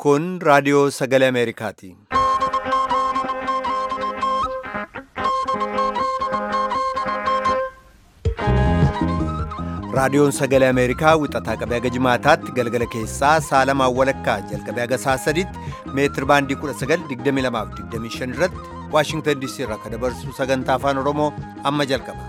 Kun raadiyoo sagalee Ameerikaati. Raadiyoon sagalee Ameerikaa wixataa qabee haga jimaataatti galgala keessaa saalamaan walakkaa jalqabee haga saa sadiitti meetir baandii 1922 irratti Waashingtan DC irraa kan dabarsu sagantaa afaan Oromoo amma jalqaba.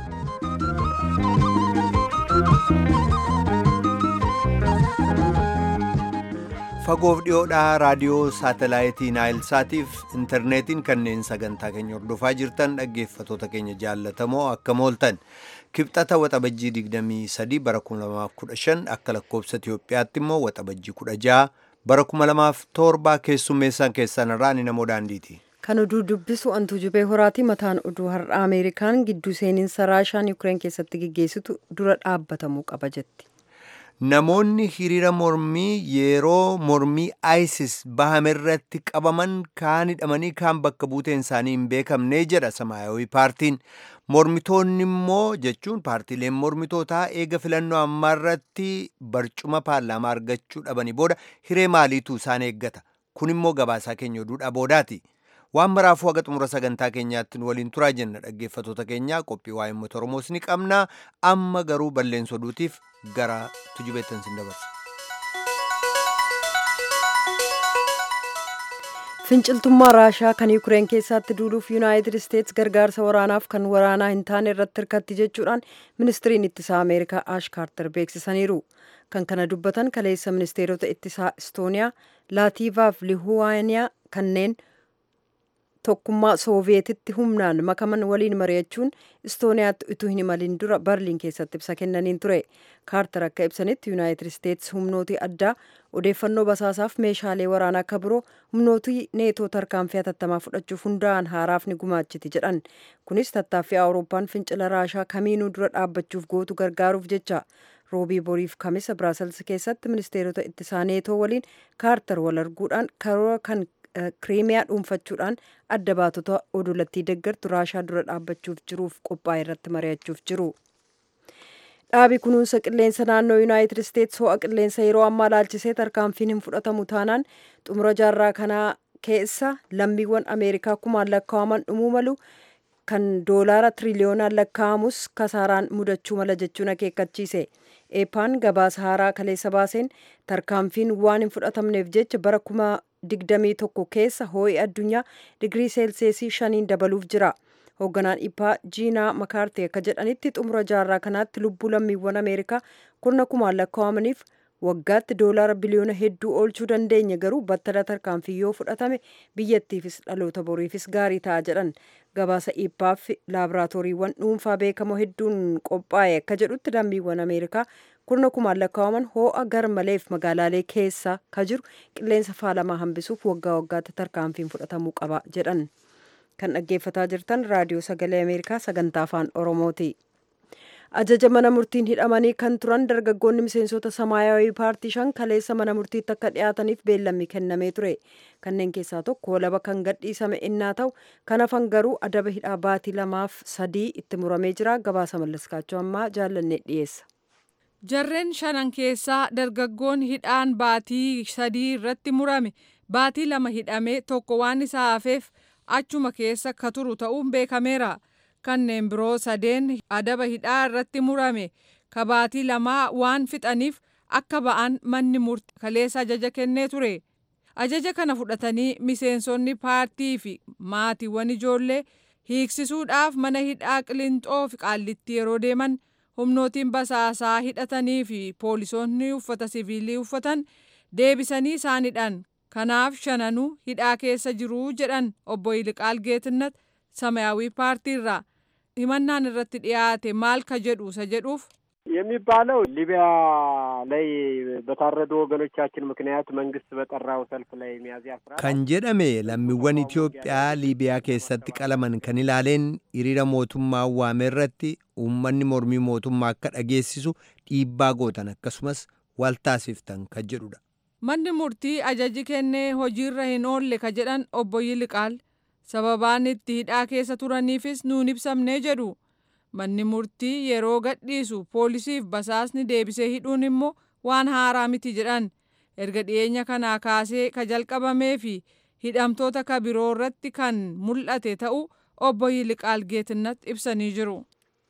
Fagoof dhiyoodhaa raadiyoo saatalaayitii Naayilsaatiif intarneetiin kanneen sagantaa keenya hordofaa jirtan dhaggeeffatoota keenya jaallatamoo akkam ooltan. Kibxata waxabajjii 23 bara 2015 akka lakkoobsa Itiyoophiyaatti immoo waxabajjii 16 bara 2007 keessummeessaan keessan irraa ni namoo daandiiti. Kan oduu dubbisu antuu jubee horaati mataan oduu har'a Ameerikaan gidduu seeninsa Raashaan Yukireen keessatti geggeessitu dura dhaabbatamuu qaba jetti. Namoonni hiriira mormii yeroo mormii ISIS bahame irratti qabaman kaan hidhamanii kaan bakka buuteen isaanii hin beekamne jedha Samaayawii paartiin. Mormitoonni immoo jechuun paartiileen mormitootaa eega filannoo ammaa irratti barcuma paarlaamaa argachuu dhabanii booda hiree maaliitu isaan eeggata. Kun immoo gabaasaa keenya oduudha boodaati. Waan maraafuu haga xumura sagantaa keenyaatti nu waliin turaa jenna dhaggeeffatoota keenyaa qophii waa'ee uummata Oromoos ni qabna. Amma garuu balleessa oduutiif gara tujubeettan sin dabarsa. Finciltummaa Raashaa kan Yukireen keessatti duuluuf Yuunaayitid Isteets gargaarsa waraanaaf kan waraanaa hin taane irratti hirkatti jechuudhaan ministiriin ittisaa Ameerikaa Ash Kaarter beeksisaniiru. Kan kana dubbatan kaleessa ministeerota ittisaa Istooniyaa, Laatiivaa fi Lihuwaaniyaa kanneen tokkummaa sooviyeetitti humnaan makaman waliin mari'achuun istooniyaatti utuu hin imalin dura barliin keessatti ibsa kennaniin ture kaartar akka ibsanitti yuunaayitid isteets humnootii addaa odeeffannoo basaasaaf meeshaalee waraanaa akka biroo humnootii neetoo tarkaanfii hatattamaa fudhachuuf hundaa'an haaraaf ni gumaachiti jedhan kunis tattaaffii awurooppaan fincila raashaa kamiinuu dura dhaabbachuuf gootu gargaaruuf jecha roobii boriif kamisa biraasels keessatti ministeerota ittisaa neetoo waliin kaartar wal arguudhaan karoora kan kiriimiyaa dhuunfachuudhaan adda baatota odolattii deggartu raashaa dura dhaabbachuuf jiruuf qophaa'e irratti mari'achuuf jiru. Dhaabi kunuunsa qilleensa naannoo Yuunaayitid Isteets ho'a qilleensa yeroo ammaa laalchisee tarkaanfiin hin fudhatamu taanaan xumura jaarraa kanaa keessa lammiiwwan Ameerikaa kumaan lakkaa'aman dhumuu malu kan doolaara tiriliyoonaan lakkaa'amus kasaaraan mudachuu mala jechuun akeekkachiise. eepaan gabaasa haaraa kaleessa baaseen tarkaanfiin waan hin fudhatamneef jecha bara kuma digdamii tokko keessa ho'i addunyaa digirii seelseesii shaniin dabaluuf jira. Hoogganaan ippaa jiinaa makaartee akka jedhanitti xumura jaarraa kanaatti lubbuu lammiiwwan Ameerikaa kurna kumaan lakkaa'amaniif waggaatti doolaara biliyoona hedduu oolchuu dandeenya garuu battala tarkaanfii yoo fudhatame biyyattiifis dhaloota boriifis gaarii ta'a jedhan gabaasa ippaaf laaboraatooriiwwan dhuunfaa beekamoo hedduun qophaa'e akka jedhutti lammiiwwan ameerikaa kurna kumaan lakkaa'aman hoo'a garmaleef magaalaalee keessa ka jiru qilleensa faalamaa hambisuuf waggaa waggaatti tarkaanfiin fudhatamuu qaba jedhan kan dhaggeeffataa jirtan raadiyoo sagalee ameerikaa sagantaa afaan oromooti. ajaja mana murtiin hidhamanii kan turan dargaggoonni miseensota samaayawii paartii shan kaleessa mana murtiitti akka dhiyaataniif beellamni kennamee ture kanneen keessaa tokko walaba kan gadhiisame innaa ta'u kan hafan garuu adaba hidhaa baatii lamaaf sadii itti muramee jira gabaasa mallaskaachuu ammaa jaallannee dhiyeessa. jarreen shanan keessaa dargaggoon hidhaan baatii sadii irratti murame baatii lama hidhamee tokko waan isaa hafeef achuma keessa ka turu ta'uun beekameera. kanneen biroo sadeen adaba hidhaa irratti murame ka baatii lamaa waan fixaniif akka ba'an manni murtii kaleessa ajaja kennee ture. Ajaja kana fudhatanii miseensonni paartii fi maatiiwwan ijoollee hiiksisuudhaaf mana hidhaa qilintoo fi qaallitti yeroo deeman humnootiin basaasaa hidhatanii fi poolisoonni uffata siviilii uffatan deebisanii isaan hidhan. Kanaaf shananuu hidhaa keessa jiruu jedhan obbo Yiliqaal Geetinnat ሰማያዊ ፓርቲ irraa himannaan irratti dhiyaate maal ka jedhu isa jedhuuf የሚባለው ሊቢያ ላይ በታረዱ ወገኖቻችን ምክንያት መንግስት በጠራው ሰልፍ ላይ ሚያዝያ አስራ kan jedhame lammiiwwan Itiyoophiyaa Liibiyaa keessatti qalaman kan ilaaleen hiriira mootummaa waame irratti uummanni mormii mootummaa akka dhageessisu dhiibbaa gootan akkasumas waltaasiftan kan jedhudha. manni murtii ajaji kennee hojiirra hin oolle ka jedhan obbo Yiliqaal sababaan itti hidhaa keessa turaniifis nuun ibsamnee jedhu manni murtii yeroo gadhiisu poolisiif basaasni deebisee hidhuun immoo waan haaraa miti jedhan erga dhiyeenya kanaa kaasee ka jalqabamee fi hidhamtoota ka biroo irratti kan mul'ate ta'uu obbo Yiliqaal Geetinnat ibsanii jiru.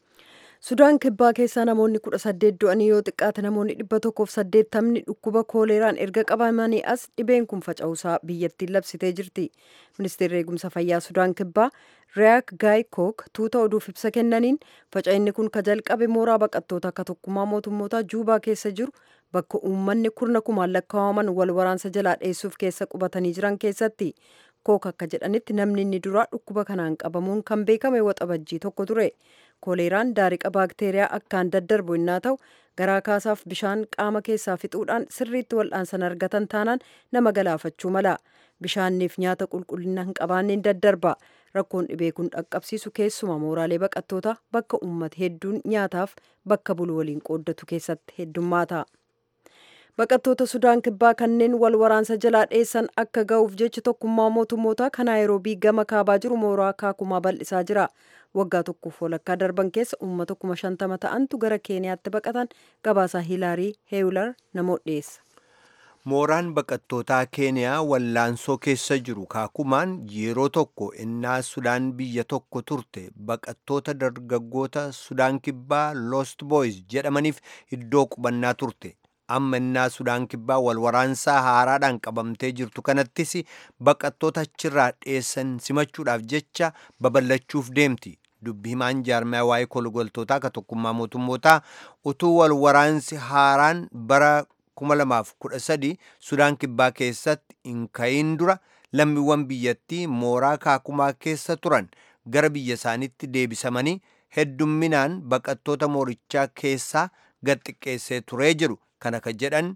Sudaan kibbaa keessaa namoonni kudha saddeet du'anii yoo xiqqaate namoonni dhibba tokkoof saddeettamni dhukkuba kooleeraan erga qabamanii as dhibeen kun faca'uusaa biyyattiin labsitee jirti. Ministeerri eegumsa fayyaa Sudaan kibbaa Riyaak Gaay Kook tuuta oduuf ibsa kennaniin faca'inni kun ka jalqabe mooraa baqattoota akka tokkummaa mootummootaa Juubaa keessa jiru bakka uummanni kurna kumaan lakkaa'aman wal waraansa jalaa dheessuuf keessa qubatanii jiran keessatti. Kook akka jedhanitti namni inni duraa dhukkuba kanaan qabamuun kan beekame waxabajjii tokko ture. Kooleeraan daariqa baakteeriyaa akkaan daddarbu innaa ta'u garaa kaasaaf bishaan qaama keessaa fixuudhaan sirriitti wal'aansan argatan taanaan nama galaafachuu mala. Bishaanniif nyaata qulqullina hin qabaanneen daddarba. Rakkoon dhibee kun dhaqqabsiisu keessuma mooraalee baqattoota bakka uummata hedduun nyaataaf bakka bulu waliin qooddatu keessatti heddummaata. Baqattoota Sudaan kibbaa kanneen wal waraansa jalaa dheessan akka ga'uuf jecha tokkummaa mootummootaa kan Naayiroobii gama kaabaa jiru mooraa kaakumaa bal'isaa jira. Waggaa tokkoof walakkaa darban keessa uummata kuma shantama ta'antu gara Keeniyaatti baqatan gabaasaa Hilaarii Heewular namoota dhiyeessa. Mooraan baqattootaa Keeniyaa wallaansoo keessa jiru kaakumaan yeroo tokko innaa Sudaan biyya tokko turte baqattoota dargaggoota Sudaan kibbaa Lost Boys jedhamaniif iddoo qubannaa turte. amma innaa sudaan kibbaa wal waraansaa haaraadhaan qabamtee jirtu kanattis baqattoota achirraa dheessan simachuudhaaf jecha babal'achuuf deemti. Dubbi himaan jaarmaya waa'ee kolgoltootaa ka tokkummaa mootummootaa utuu wal waraansi haaraan bara 2013 sudaan kibbaa keessatti hin ka'iin dura lammiiwwan biyyattii mooraa kaakumaa keessa turan gara biyya isaaniitti deebisamanii heddumminaan baqattoota moorichaa keessaa gad xiqqeessee turee jiru. kana kan jedhan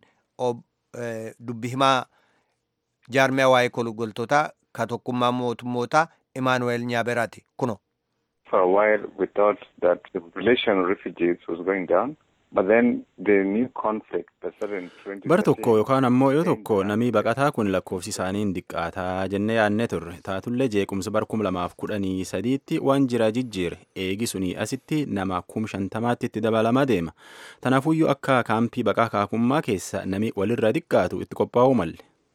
dubbi himaa jaarmaya waa'ee kolgoltootaa ka tokkummaa mootummootaa Imaanuweel Nyaaberaati kuno. For a while we thought that the population of refugees was going down. But then the new conflict that started in 2013 Bara tokko yookaan ammoo yoo tokko namni baqataa kun lakkoofsi isaanii hin diqqaataa jennee yaadne turre taatullee jeequmsa bara kuma lamaaf kudhanii sadiitti waan jira jijjiire eegi sunii asitti nama kum shantamaatti itti dabalamaa deema tanaafuyyuu akka kaampii baqaa kaakummaa keessa nami walirra diqqaatu itti qophaa'uu malle.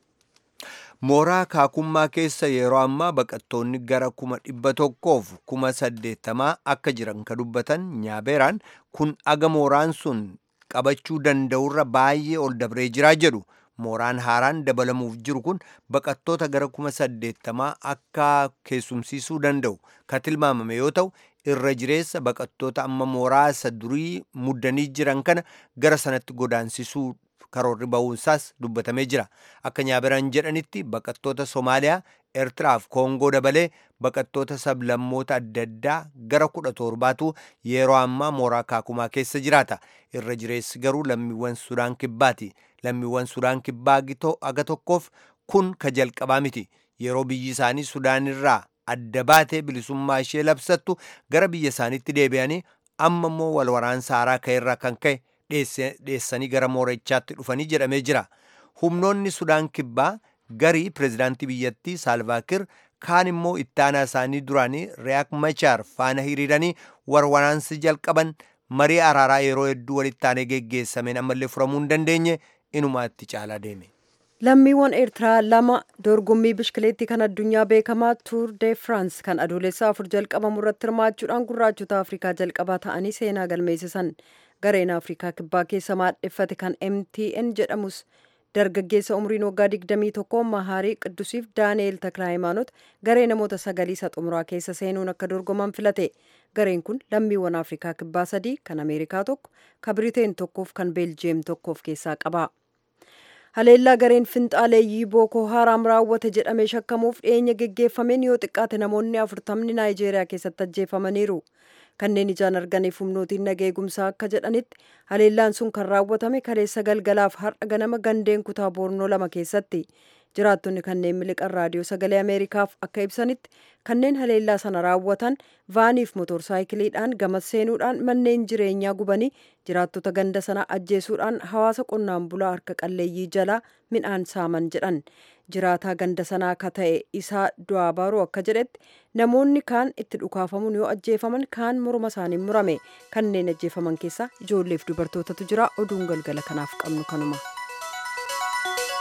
Mooraa kaakummaa keessa yeroo ammaa baqattoonni gara kuma dhibba tokkoof kuma saddeettamaa akka jiran ka dubbatan nyaabeeraan kun aga mooraan sun qabachuu danda'urra baay'ee ol dabree jiraa jedhu. Mooraan haaraan dabalamuuf jiru kun baqattoota gara kuma saddeettamaa akka keessumsiisuu danda'u ka tilmaamame yoo ta'u irra jireessa baqattoota amma mooraa isa durii muddanii jiran kana gara sanatti godaansisuu karoorri ba'uunsaas dubbatamee jira akka nyaaberaan jedhanitti baqattoota somaaliyaa eertiraaf koongoo dabalee baqattoota sablammoota adda addaa gara kudha torbaatu yeroo ammaa mooraa kaakumaa keessa jiraata irra jireessi garuu lammiiwwan sudaan kibbaati lammiiwwan sudaan kibbaa aga tokkoof kun ka jalqabaa miti yeroo biyyi isaanii sudaan irraa adda baatee bilisummaa ishee labsattu gara biyya isaaniitti deebi'anii amma immoo wal waraansa haaraa ka'eerraa kan ka'e dheessanii gara moorichaatti dhufanii jedhamee jira. Humnoonni Sudaan kibbaa garii pirezidaantii biyyattii Saalvaakir kaan immoo ittaanaa isaanii duraanii Riyaak Machaar faana hiriiranii wal waraansi jalqaban marii araaraa yeroo hedduu walitti aanee geggeessameen ammallee furamuu hin dandeenye inumaatti caalaa deeme. Lammiiwwan Eertiraa lama dorgommii bishkileettii kan addunyaa beekamaa Tuur de France kan adoolessa afur jalqabamu irratti hirmaachuudhaan gurraachota Afrikaa jalqabaa ta'anii seenaa galmeessisan. Gareen Afrikaa kibbaa keessa maadheffate kan MTN jedhamus dargaggeessa umriin waggaa 21 Mahaarii Qiddusiif Daani'eel Taklaayimaanot garee namoota sagalii isa xumuraa keessa seenuun akka dorgoman filate. Gareen kun lammiiwwan Afrikaa kibbaa sadii kan Ameerikaa tokko, kan Biriteen tokkoof kan Beeljiyeem tokkoof keessaa qaba. haleellaa gareen finxaaleeyyii bookoo haaraam raawwate jedhamee shakkamuuf dhiyeenya geggeeffameen yoo xiqqaate namoonni afurtamni naayijeeriyaa keessatti ajjeefamaniiru kanneen ijaan arganiif humnootiin nagaa eegumsaa akka jedhanitti haleellaan sun kan raawwatame kaleessa galgalaaf har'a ganama gandeen kutaa boornoo lama keessatti jiraattonni kanneen miliqan raadiyoo sagalee ameerikaaf akka ibsanitti kanneen haleellaa sana raawwatan vaaniif motorsaayikiliidhaan gamas seenuudhaan manneen jireenyaa gubanii jiraattota ganda sana ajjeesuudhaan hawaasa qonnaan bulaa harka qalleeyyii jalaa midhaan saaman jedhan jiraataa ganda sanaa akka ta'e isaa du'aa baaruu akka jedhetti namoonni kaan itti dhukaafamuun yoo ajjeefaman kaan morma isaanii murame kanneen ajjeefaman keessaa ijoolleef dubartootatu jira oduun galgala kanaaf qabnu kanuma.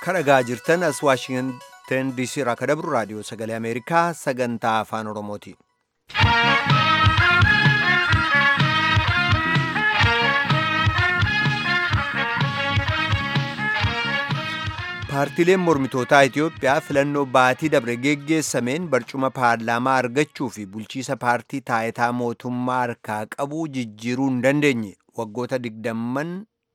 kadhagaa jirtan as waashingtan diisii irraa ka dabru raadiyoo sagalee ameerikaa sagantaa afaan oromooti paartiileen mormitootaa itiyoophiyaa filannoo baatii dabre geggeessameen barcuma paarlaamaa argachuu fi bulchiisa paartii taayitaa mootummaa harkaa qabuu jijjiiruu hin dandeenye waggoota digdamman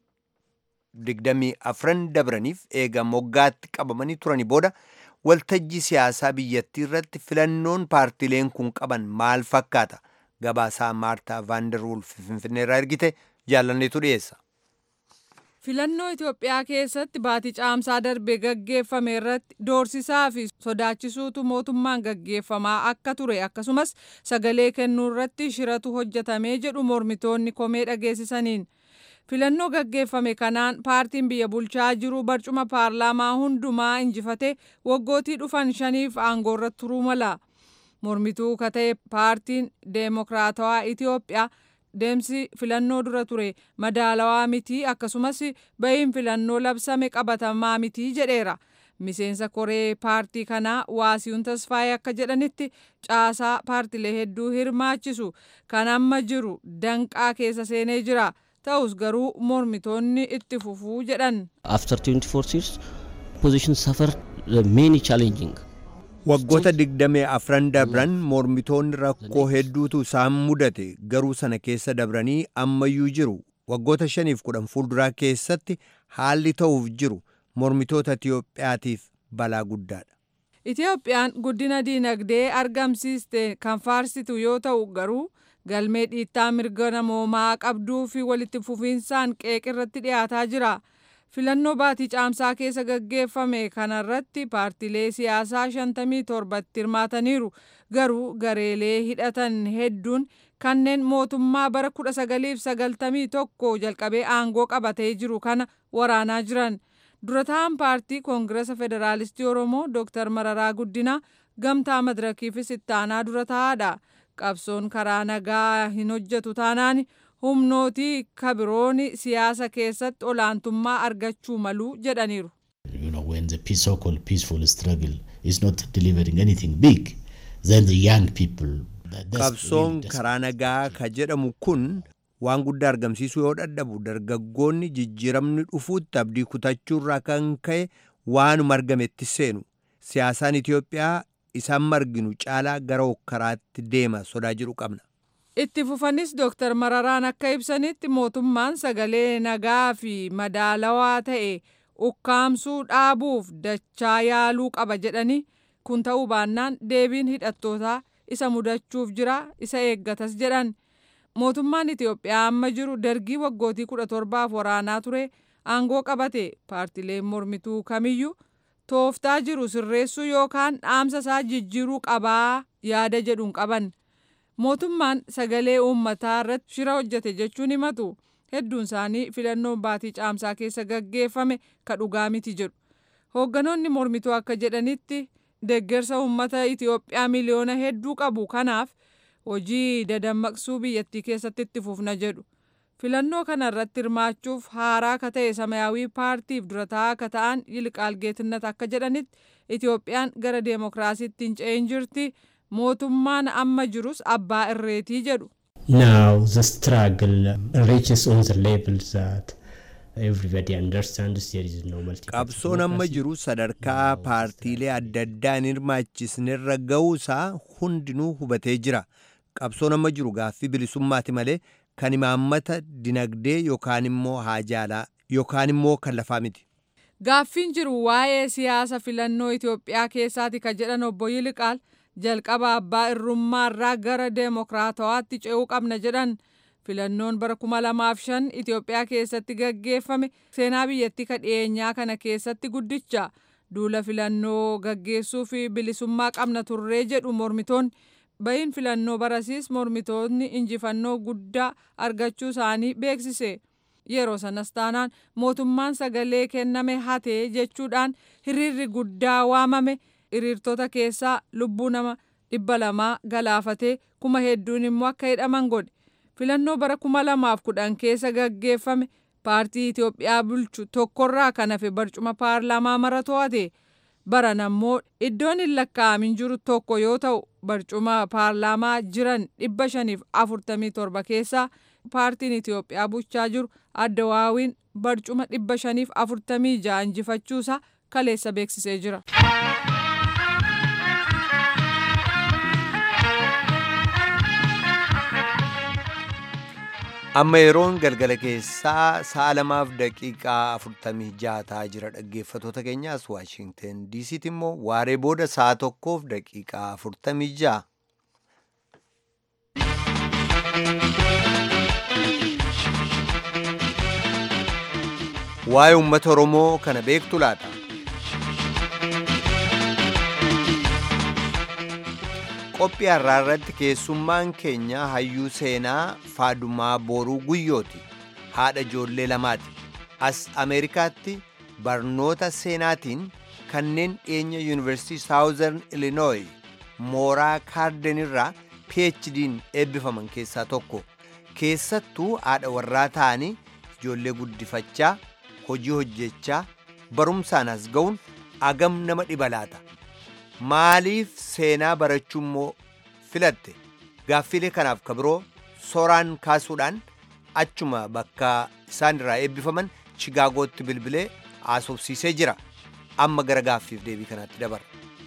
digdamii afran dabraniif eega moggaatti qabamanii turanii booda waltajjii siyaasaa biyyattii irratti filannoon paartiileen kun qaban maal fakkaata gabaasaa maartaa vaanderwulf finfinneerraa ergite jaalanneetu dhiyeessa. filannoo Itoophiyaa keessatti baatii caamsaa darbe gaggeeffame irratti doorsisaa fi sodaachisuutu mootummaan gaggeeffamaa akka ture akkasumas sagalee kennuu irratti shiratu hojjetamee jedhu mormitoonni komee dhageessisaniin. filannoo gaggeeffame kanaan paartiin biyya bulchaa jiru barcuma paarlaamaa hundumaa injifate waggootii dhufan shaniif aangoorra turuu mala mormituu ka ta'e paartiin deemokiraatawaa itiyoophiyaa deemsi filannoo dura ture madaalawaa mitii akkasumas bahiin filannoo labsame qabatamaa mitii jedheera miseensa koree paartii kanaa waasiyuun tasfaayee akka jedhanitti caasaa paartilee hedduu hirmaachisu kan amma jiru danqaa keessa seenee jira. ta'us garuu mormitoonni itti fufuu jedhan. After 24 years, position suffered many challenging. Waggoota digdamii afran dabran mormitoonni rakkoo hedduutu isaan mudate garuu sana keessa dabranii ammayyuu jiru. Waggoota shaniif kudhan fuulduraa keessatti haalli ta'uuf jiru mormitoota Itiyoophiyaatiif balaa guddaadha. Itiyoophiyaan guddina diinagdee argamsiiste kan faarsitu yoo ta'u garuu galmee dhiittaa mirga namoomaa qabduu fi walitti fufiinsaan qeeqirratti dhiyaataa jira. Filannoo baatii caamsaa keessa gaggeeffame kanarratti paartilee siyaasaa 57 hirmaataniiru. Garuu gareelee hidhatan hedduun kanneen mootummaa bara 1991 jalqabee aangoo qabatee jiru kana waraanaa jiran. Durataan paartii Koongirasa Federaalistii Oromoo Dr. Mararaa Guddinaa gamtaa madirakiifis itti aanaa dura taa'aadha. qabsoon karaa nagaa hin hojjetu taanaan humnootii kabiroon siyaasa keessatti olaantummaa argachuu malu jedhaniiru. You know, when the peace, so-called peaceful struggle is not delivering anything big, then the young people. Qabsoon karaa nagaa ka jedhamu kun waan guddaa argamsiisuu yoo dadhabu dargaggoonni jijjiiramni dhufuutti abdii kutachuurraa kan ka'e waanuma argametti seenu. Siyaasaan Itiyoophiyaa isaan marginu caalaa gara hokkaraatti deema sodaa jiru qabna. Itti fufanis Dooktar Mararaan akka ibsanitti mootummaan sagalee nagaa fi madaalawaa ta'e ukkaamsuu dhaabuuf dachaa yaaluu qaba jedhanii kun ta'uu baannaan deebiin hidhattootaa isa mudachuuf jira isa eeggatas jedhan. Mootummaan Itiyoophiyaa amma jiru dargii waggootii kudha torbaaf waraanaa ture aangoo qabate paartileen mormituu kamiyyuu tooftaa jiru sirreessuu yookaan dhaamsa isaa jijjiiruu qabaa yaada jedhuun qaban. Mootummaan sagalee uummataa irratti shira hojjete jechuun himatu hedduun isaanii filannoon baatii caamsaa keessa gaggeeffame ka dhugaa miti jedhu. Hoogganoonni mormituu akka jedhanitti deeggarsa uummata Itiyoophiyaa miliyoona hedduu qabu kanaaf hojii dadammaqsuu biyyattii keessatti itti fufna jedhu. filannoo kana irratti hirmaachuuf haaraa ka ta'e samayaawii paartiif durataa akka ta'an yilqaal geetinnat akka jedhanitti itiyoophiyaan gara deemokiraasiitti hin ce'in jirti mootummaan amma jirus abbaa irreetii jedhu. Now the struggle reaches on the level that everybody understands there is no multi Qabsoon amma jiru sadarkaa paartiilee adda addaa hin hirmaachisnerra ga'uusaa hundinuu hubatee jira. Qabsoon amma jiru gaaffii bilisummaati malee kan imaammata dinagdee yookaan immoo haajaalaa yookaan immoo kan lafaa miti. Gaaffiin jiru waa'ee siyaasa filannoo Itoophiyaa keessaati ka jedhan obbo Yiliqaal jalqaba abbaa irrummaarraa gara deemokiraatawaatti ce'uu qabna jedhan filannoon bara 2005 Itoophiyaa keessatti gaggeeffame seenaa biyyattii ka dhiyeenyaa kana keessatti guddicha duula filannoo gaggeessuu fi bilisummaa qabna turree jedhu mormitoonni bahiin filannoo barasiis mormitoonni injifannoo guddaa argachuu isaanii beeksise. Yeroo sanas taanaan mootummaan sagalee kenname hatee jechuudhaan hiriirri guddaa waamame hiriirtota keessaa lubbuu nama dhibba lamaa galaafatee kuma hedduun immoo akka hidhaman godhe. Filannoo bara kuma lamaaf kudhan keessa gaggeeffame paartii Itoophiyaa bulchu tokkorraa kan hafe barcuma paarlaamaa mara to'ate. Baran ammoo iddoon hin lakkaa'amin jiru tokko yoo ta'u barcuma paarlaamaa jiran dhibba shaniif afurtamii torba keessaa paartiin Itoophiyaa bulchaa jiru addawaawiin barcuma dhibba shaniif afurtamii ja'a injifachuusaa kaleessa beeksisee jira. amma yeroon galgala keessaa sa'a lamaaf daqiiqaa afurtamii jaha ta'aa jira dhaggeeffatoota keenyaas waashingten diisiitti immoo waaree booda sa'a tokkoof daqiiqaa afurtamii jaha. waa'ee uummata oromoo kana beektu laata. qophii har'aa irratti keessummaan keenya hayyuu seenaa faadumaa booruu guyyooti haadha ijoollee lamaati as ameerikaatti barnoota seenaatiin kanneen dhiyeenya yuunivarsiitii saawuzern ilinooyi mooraa kaarden irraa phdiin eebbifaman keessaa tokko keessattuu haadha warraa ta'anii ijoollee guddifachaa hojii hojjechaa barumsaan as ga'uun agam nama dhiba laata maaliif seenaa barachuu immoo filatte gaaffilee kanaaf kabiroo sooraan kaasuudhaan achuma bakka isaan irraa eebbifaman chigaagootti bilbilee haasofsiisee jira amma gara gaaffiif deebii kanaatti dabarra.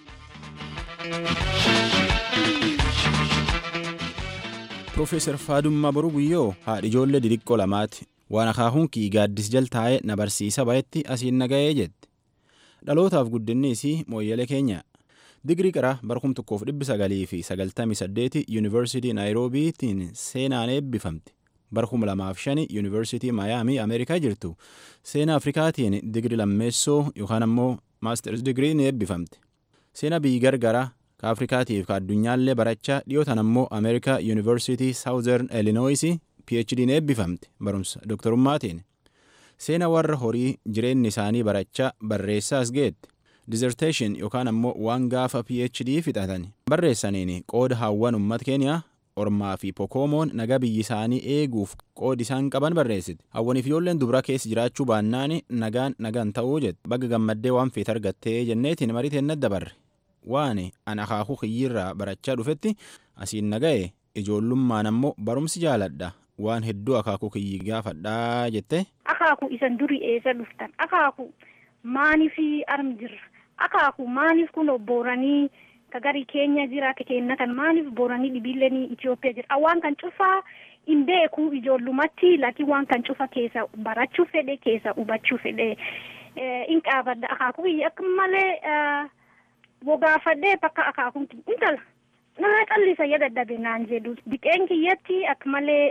Profeesar Faadummaa Boruu Guyyoo haadha ijoollee didiqqoo lamaati. Waan akaakuun kii gaaddis jal taa'ee na barsiisa bayetti asiin na ga'ee jette. Dhalootaaf guddinni isii mooyyalee keenya. Digirii qara barkum tokkoof dhibbi sagalii fi sagaltamii saddeeti yuunivarsiitii Naayiroobiitiin seenaan eebbifamte. Barkum lamaaf shani yuunivarsiitii Maayaamii Ameerikaa jirtu seenaa Afrikaatiin digirii lammeessoo yookaan ammoo maasters digirii ni eebbifamte. Seenaa biyyi gargaraa ka Afrikaatiif ka addunyaallee barachaa dhiyootan ammoo Ameerikaa yuunivarsiitii Saawuzern Illinois PhD eebbifamte barumsa dooktarummaatiin. Seena warra horii jireenyi isaanii barachaa barreessaas geette. Dissertation yookaan ammoo waan gaafa PhD fixatan barreessaniin qooda hawwan uummata keeniyaa ormaa fi pokoomoon nagaa biyyi isaanii eeguuf qoodi isaan qaban barreessite. Hawwaniif ijoolleen dubaraa keessa jiraachuu baannaan nagaan nagaan ta'uu jette. Bagga gammaddee waan feet argattee jenneetiin mariiteen dabarre. Waan an akaakuu kiyyirraa barachaa dhufetti asiin naga'e ijoollummaan ammoo barumsi jaaladha. waan hedduu akaakuu kiyyi gaafadhaa jette. Akaakuu isan durii eessa dhuftan akaakuu maaniif arm jirra akaakuu maaniif kun booranii ka gari keenya jira ka kenna kan maaniif booranii dhibiilleen Itoophiyaa jira waan kan cufaa hin beeku ijoollumatti laakiin waan kan cufa keessa barachuu fedhe keessa hubachuu fedhe hin qaabadda akaakuu kiyya akka malee wogaafadhee bakka akaakuun intala. nama callisa ya dadhabe naan jedhu biqeen kiyyatti akka malee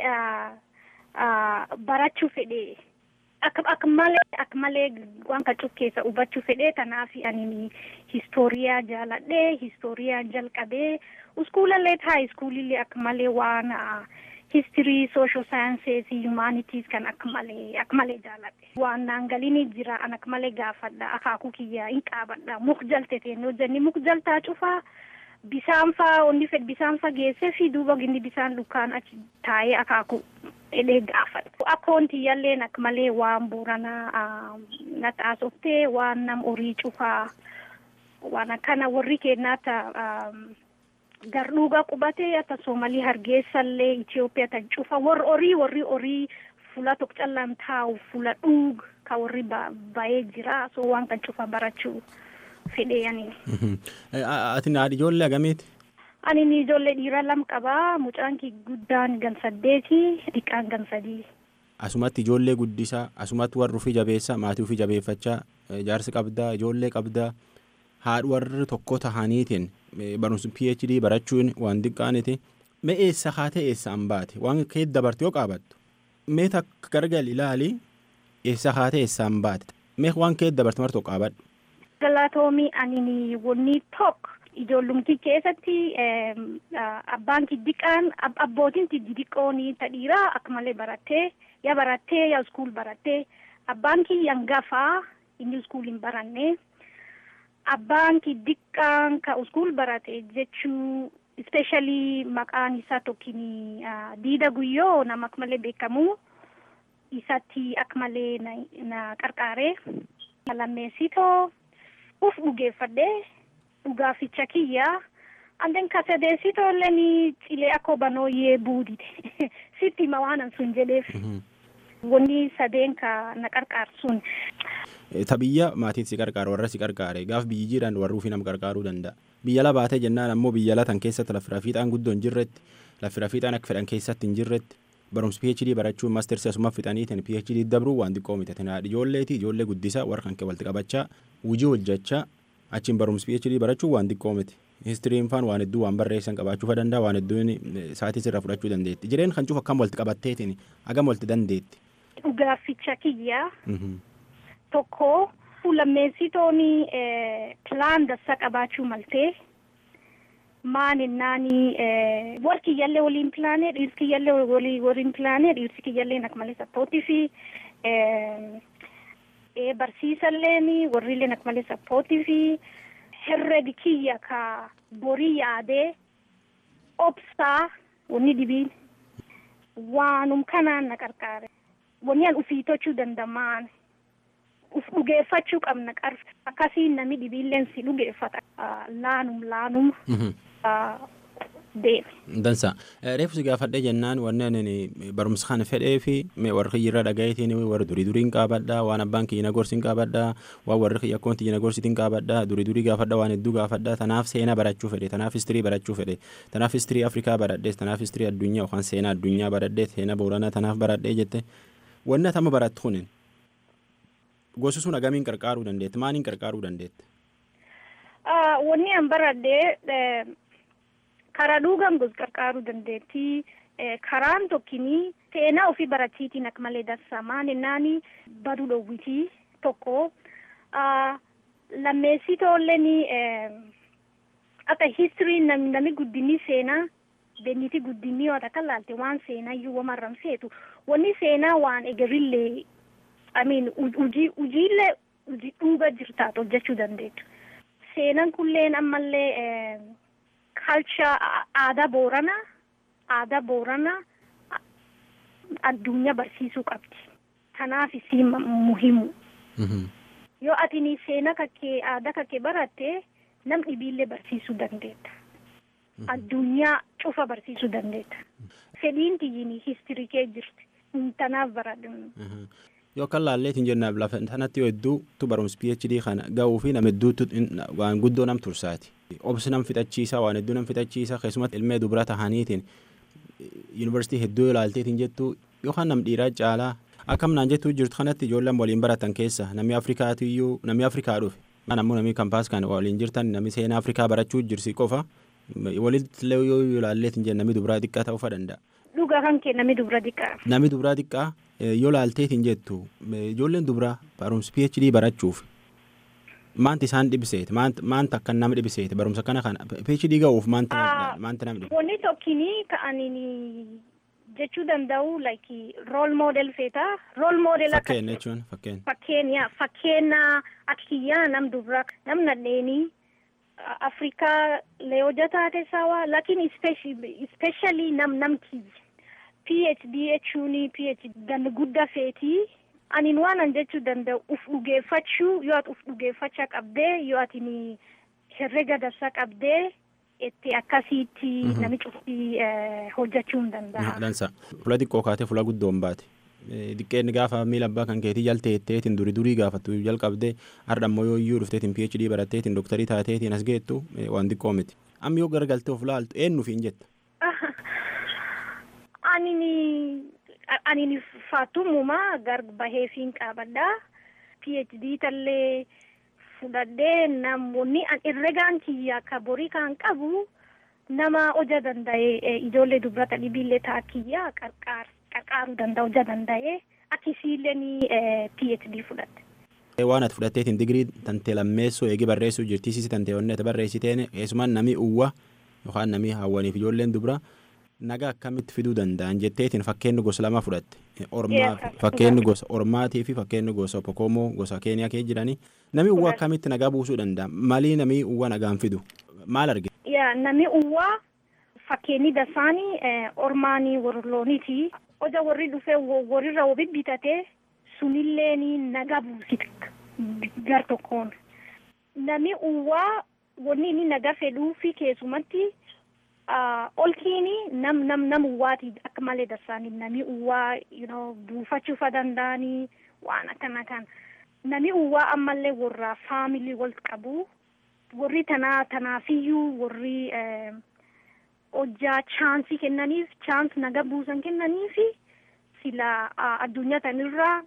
barachuu fedhe akka malee akka malee waan kacuf keessa hubachuu fedhe kanaaf ani histooriyaa jaaladhe histooriyaa jalqabee uskuulallee taa iskuulillee akka malee waan history social sciences humanities kan akka malee akka malee jaaladhe waan naan galini jira an akka malee gaafadha akaakuu kiyya hin qaabadha muk jalte teenoo jenni muk jaltaa cufaa bisaan faa onni fed bisaan faa geessee fi duuba gindi bisaan dukkaan achi taa'ee akaaku edhee gaafadha. Akkoon tiyyalleen akka malee waan booranaa na xaasoftee waan nam horii cufaa waan akkana warri kennaata gardhuuga qubatee akka Soomalii hargeessallee Itoophiyaa tan cufa warri horii warri horii fuula tokko callaan taa'u fuula dhuug ka warri ba'ee jira so waan kan cufa barachuu. fedhee ani. Ati haadha ijoollee agamiiti? Ani ni ijoollee dhiiraa lama qabaa. Mucaan kii guddaan gan saddeeti, xiqqaan gan sadii. Asumatti ijoollee guddisaa, asumatti warri ofii jabeessaa, maatii ofii jabeeffachaa, jaarsi qabdaa, ijoollee qabdaa, haadha warri tokko tahaniitiin barumsa PhD barachuun waan xiqqaaniti. Mee eessa haatee eessaan baate? Waan kee dabarte yoo qaabattu? Mee takka gargal ilaali eessa haatee eessaan baate? Mee waan kee dabarte martoo qaabadhu? galatoomii ani wanni tokko ijoollumti keessatti abbaan kiddiqaan abbootiin diddiqoonii ta dhiiraa akka malee barattee yaa barattee yaa iskuul barattee abbaan kiyya hangafaa inni iskuul hin baranne abbaan kiddiqaan ka iskuul barate jechuu especially maqaan isaa tokkin diida guyyoo nama akka malee beekamu isatti akka malee na, na qarqaare lammeessitoo uf dhugeeffadhee dhugaaficha kiyyaa anden ka sadeessitoolleen cilee akka banooyyee buudite sitti hima waanan sun jedheef wanni sadeen ka na qarqaarsun Ta biyya maatiin si qarqaaru warra si qarqaare gaaf biyyi jiran warra ofii nama qarqaaruu danda'a. Biyya la baatee jennaan ammoo biyya latan keessatti lafi rafiixaan guddoo hin jirretti lafi rafiixaan akka fedhan keessatti hin jirretti barumsi PhD barachuun maastersi asuma fixaniitiin PhD dabruu waan xiqqoo miti tina ijoolleeti ijoollee guddisaa warra kan walitti qabachaa hojii hojjechaa achiin barumsi PhD barachuun waan xiqqoo miti. Histiriin faan waan hedduu waan barreessan qabaachuu danda'a waan hedduun saatii sirraa fudhachuu dandeetti. Jireen kan cufa akkam walitti qabatteetiin hagam walitti dandeetti. dhugaaficha kiyyaa tokko lammeessitooni pilaan dassa qabaachuu maltee maan innaani war kiyyallee waliin pilaanee dhiirsi kiyyallee walii waliin pilaanee dhiirsi kiyyallee nak malee sappootii fi barsiisalleen warrillee nak malee sappootii fi herregi kiyya ka borii yaadee obsaa wanni dhibiin waanum kanaan na qarqaare wanni an ufii tochuu dandamaan uf dhugeeffachuu qabna qar akkasiin nami dhibiilleen si dhugeeffata laanum laanum deeme. Dansa reefu si gaafadhe jennaan wanneen barumsa kana fedhee fi warri kiyyirra dhagayetiin warri durii duriin qaabadha waan abbaan kiyya gorsiin qaabadha waan warri kiyya akkoon tiyya gorsitiin qaabadha durii durii gaafadha waan hedduu gaafadha tanaaf seenaa barachuu fedhe tanaaf istirii barachuu fedhe tanaaf istirii afrikaa baradhees tanaaf istirii addunyaa yookaan seenaa addunyaa baradhee seenaa booranaa tanaaf baradhee jette wanni atama barattu kunin gosi sun agamiin qarqaaruu dandeetti maaliin qarqaaruu dandeetti. Wanni an baradhee karaa dhugaan gos qarqaaruu dandeetti. Karaan tokkini seenaa ofii barachiitiin akka malee dansa maalinnaani baduu dhowwitii tokko lammeessitoolleen akka histirii nami guddinni seenaa benniti guddinni yoo akka laalte waan seenaa iyyuu wamarram seetu wanni seenaa waan egerillee amiin hujii hujiillee hujii dhuuba jirtaat hojjechuu dandeettu. Seenaan kulleen ammallee kalcha aadaa booranaa aadaa booranaa addunyaa barsiisuu qabdi. Kanaaf isii muhimu. Yoo ati seenaa kakkee aadaa kakkee baratte nam dhibiillee barsiisuu dandeetta. Addunyaa cufa barsiisuu dandeetta. Fedhiin kiyyiin histirii kee jirti. Tanaaf baradhu. Yoo kan laalleetiin jennaaf lafa sanatti yoo hedduutu barumsa PhD kana ga'uu fi nama hedduutu waan guddoo nam tursaati. Obsi nam fixachiisaa waan hedduu nam fixachiisaa keessumatti ilmee dubara tahaniitiin yuunivarsiitii hedduu ilaalteetiin jettu yookaan nam dhiiraa caalaa akkam naan jettuu jirtu kanatti ijoolleen waliin baratan keessa namni Afrikaatu iyyuu namni Afrikaa dhufe. Namni namni kampaas kan waliin jirtan namni seenaa Afrikaa barachuu jirsi qofa walitti yoo ilaalleetiin jenna namni dubaraa xiqqaa ta'uu danda'a. Dhugaa kan kee namni dubara xiqqaa. Namni dubaraa xiqqaa yoo laalteetiin jettu ijoolleen dubaraa barumsa PhD barachuuf maanti isaan dhibseeti maanta akka nama dhibseeti barumsa kana kana PhD ga'uuf maanta maanta nama dhibse. Wanni tokkini ka'anii jechuu danda'u like role model feeta role model akka fakkeenya jechuun fakkeenya. fakkeenya fakkeenya akka kiyyaa nam dubra nam nadheenii afrikaa leeyoja taate sawa lakin especially nam nam kiyya phd jechuun phd gan guddaa feetii anin waan an jechuu danda'u uf dhugeeffachuu yoo ati uf dhugeeffachaa qabdee yoo ati herrega darsaa qabdee itti akkasiitti nami cufti hojjechuu hin danda'a. Dansa. Fula xiqqoo kaatee fula guddoon baate. Diqqeenni gaafa miila abbaa kan keetii jalteetteetiin durii durii gaafattu jalqabdee har'a ammoo yoo iyyuu dhufteetiin PhD baratteetiin dooktarii taateetiin as geettu waan xiqqoo miti. Amma yoo garagaltee of laaltu eenyuuf hin jetta? Anini anini faatumumaa gar baheefiin qabadhaa. PhD tallee fudhadhee namoonni herregaan kiyya akka borii kan qabu nama hoja danda'e ijoollee dubrata dhibiillee ta'a kiyya qarqaaruu danda'a hoja danda'e akkasiillee ni PhD fudhadhe. Waan ati fudhatteetiin digirii tantee lammeessuu eegi barreessuu jirtiisisi tantee wanni ati barreessiteen keessumaan namni uwwa yookaan namni hawwaniif ijoolleen dubra nagaa akkamitti fiduu danda'an jetteetiin fakkeenyi gosa lama fudhatte ormaa fakkeenyi gosa ormaatii fi fakkeenyi gosa pokomoo gosa keeniyaa kee jiranii namni uwwa akkamitti nagaa buusuu danda'a malii namni uwwa nagaan fidu maal argite. Yaa namni uwwa fakkeenyi dasaanii ormaanii warlooniiti oja warri dhufee warrirra obi bitatee sunillee ni naga buusita gar tokkoon nami uwwaa wanni inni naga fedhuu fi keessumatti olkiini nam nam nam uwwaati akka malee darsaanii nami uwwaa you know buufachuufa danda'anii waan akkana kan nami uwwaa ammallee warra faamilii wal qabu warri tanaa tanaafiyyuu warri hojjaa chaansii kennaniif chaans naga buusan kennaniifi sila addunyaa tanirraa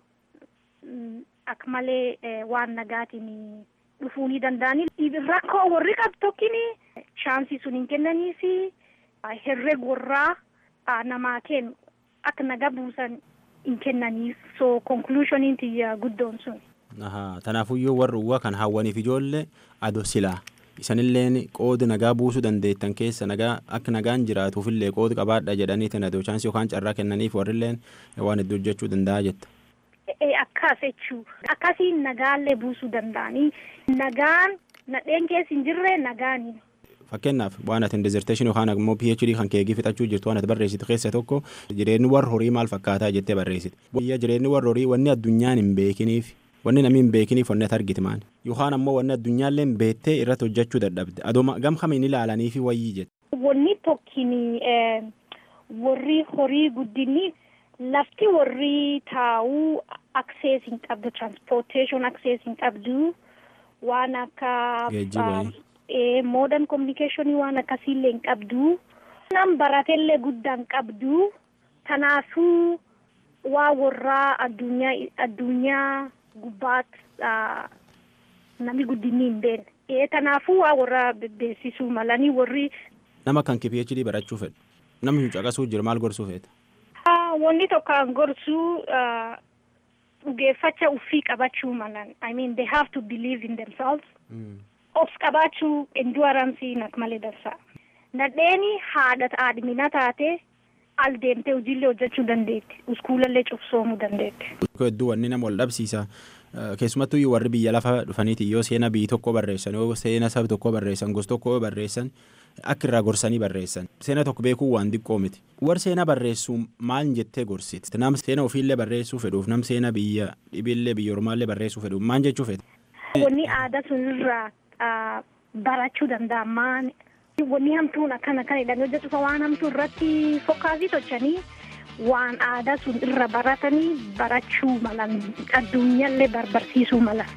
akka malee waan nagaatiin dhufuu ni danda'anii rakkoo warri qabu tokkini chaansii sun hin kennaniifi herreg warraa namaa kennu akka naga buusan hin kennaniif so konkluushoniin tiyya guddoon sun. Tanaafuyyuu warri uwwa kan hawwaniif ijoollee ado silaa isanilleen qooda nagaa buusuu dandeettan keessa nagaa akka nagaan jiraatuufillee qooda qabaadha jedhaniitiin adoo chaansii yookaan carraa kennaniif warrilleen waan hedduu hojjechuu danda'a jetta. Akkas jechuu akkasii nagaallee buusuu danda'anii nagaan nadheen keessa hin jirre nagaanii. Fakkeenyaaf waan ati dezerteeshinii yookaan immoo PhD kan keegii fixachuu jirtu waan ati barreessitu keessa tokko jireenyi warra horii maal fakkaataa jettee barreessite. Biyya jireenyi warra horii wanni addunyaan hin beekiniif wanni namni hin beekiniif wanni ati argite maali yookaan ammoo wanni addunyaallee hin beektee irratti hojjechuu dadhabde adooma gam kamiin ilaalanii fi wayyii jette. Wanni tokkini warri horii guddinni lafti warri taa'uu access hin qabdu transportation access hin qabdu waan akka modern communication waan akkasiillee hin qabdu nam baratellee guddaa hin qabdu kanaafuu waa warraa addunyaa addunyaa gubbaat namni guddinni hin beekne ee kanaafuu waa warra beeksisuu malanii warri. Nama kan kee PhD barachuu fedhu namni caqasuu jiru maal gorsuu feeta? Wanni tokko gorsuu dhugeeffacha uffii qabachuu malan I mean they have to believe in themselves. Of qabaachuu endurance nak malee dansa. Nadheeni haadha haadhimina taate al deemtee hojiillee hojjechuu dandeetti. Uskuulallee cufsoomuu dandeetti. Hedduu wanni nama wal dhabsiisa. Keessumattuu warri biyya lafa dhufaniiti yoo seena biyyi tokko barreessan yoo seena saba tokko barreessan gosa tokko yoo barreessan akka irraa gorsanii barreessan seena tokko beekuu waan xiqqoo miti. Warri seena barreessuu maal jettee gorsiti? Nam seena ofiillee barreessuu fedhuuf nam seena biyya dhibillee biyya ormaallee barreessuu fedhuuf maal jechuu fedha? Wanni aadaa sunirraa barachuu danda'a maan wanni hamtuun akkana kan jedhanii hojjetu waan hamtuu irratti fokkaasii tochanii waan aadaa sun irra baratanii barachuu malan addunyaallee barbarsiisuu malan.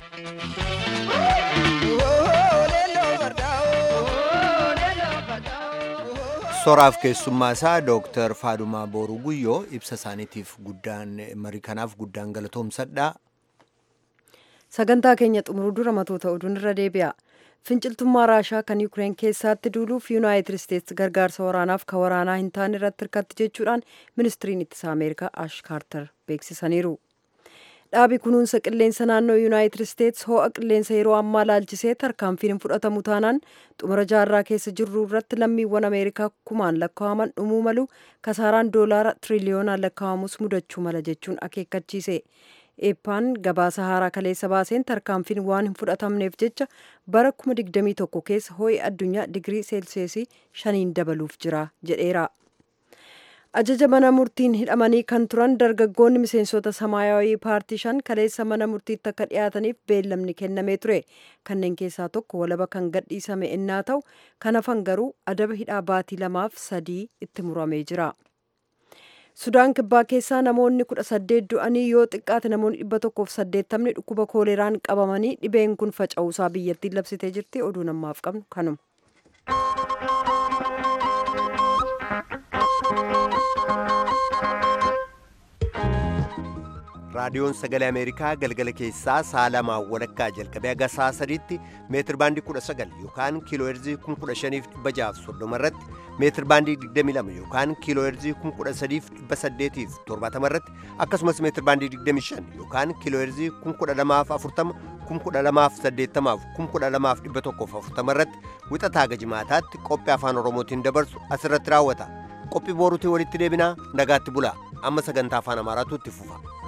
soraaf keessummaa isaa dooktar faadumaa booruu guyyoo ibsa isaaniitiif guddaan marii kanaaf guddaan galatoomsadha. sagantaa keenya xumuruu dura matoota oduun irra deebi'a. finciltummaa raashaa kan yuukireen keessatti duuluuf yuunaayitid isteetsi gargaarsa waraanaaf ka waraanaa hin taane irratti hirkatti jechuudhaan ministiriin ittisa ameerikaa ash kaartar beeksisaniiru dhaabi kunuunsa qilleensa naannoo yuunaayitid isteetsi ho'a qilleensa yeroo ammaa laalchisee tarkaanfiin hin fudhatamu taanaan xumura jaarraa keessa jirru irratti lammiiwwan ameerikaa kumaan lakkaa'aman dhumuu malu kasaaraan doolaara tiriliyoonaan lakkaa'amus mudachuu mala jechuun akeekkachiise. eeppaan gabaasa haaraa kaleessa baaseen tarkaanfiin waan hin fudhatamneef jecha bara 2021 keessa ho'i addunyaa digirii seelsiyeesii shaniin dabaluuf jira jedheera. ajaja mana murtiin hidhamanii kan turan dargaggoonni miseensota samaayawii paartii shan kaleessa mana murtiitti akka dhiyaataniif beellamni kennamee ture kanneen keessaa tokko walaba kan gadhiisame innaa ta'u kan hafan garuu adaba hidhaa baatii lamaaf sadii itti muramee jira. sudaan kibbaa keessaa namoonni kudha saddeet du'anii yoo xiqqaate namoonni dhibba tokkoof saddeettamni dhukkuba kooleraan qabamanii dhibeen kun faca'uusaa biyyattiin labsitee jirti oduu namaaf qabnu kanuma. raadiyoon sagalee ameerikaa galgala keessaa sa'a lamaa walakkaa jalqabee haga sa'a sadiitti meetir baandii kudha sagal yookaan kiiloo heerzii kun kudha shaniif dhibba jaaf soddoma irratti meetir baandii digdami lama yookaan kiiloo heerzii kun kudha sadiif dhibba saddeetiif torbaatama irratti akkasumas meetir baandii digdami shan yookaan kiiloo heerzii kun kudha lamaaf afurtama kun kudha lamaaf saddeettamaaf kun kudha lamaaf dhibba tokkoof afurtama irratti wixataa haga jimaataatti qophii afaan oromootiin dabarsu asirratti raawwata qophii booruutiin walitti deebinaa nagaatti bulaa amma sagantaa afaan amaaraatu itti fufa.